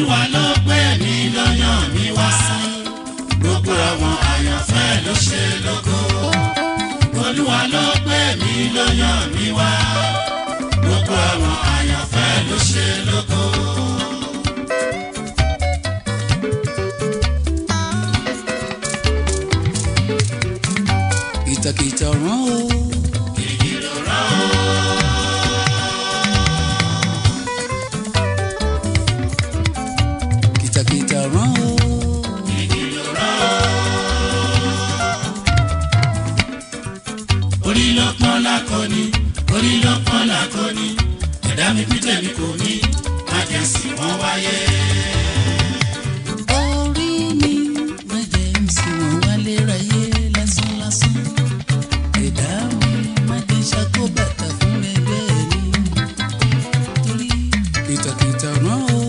olúwa ló gbé mi ló yàn mí wá gbogbo àwọn àyànfẹ́ ló ṣe lógo olúwa ló gbé mi ló yàn mí wá gbogbo àwọn àyànfẹ́ ló ṣe lógo. kìtàkìtà rán o. ìró rán o. kìtàkìtà rán o. ìró rán o. orí ló pọ́n lákọni orí ló pọ́n lákọni ẹ̀dá mi pété mi kò ní májèsì wọ́n wáyé. orí mi má jẹ́ ń sìn wọ́n wálé ráyé lásánlásán. ẹ̀dá mi má jẹ́ ṣàkóbàtà fún ẹgbẹ́ mi. torí kìtàkìtà rán o.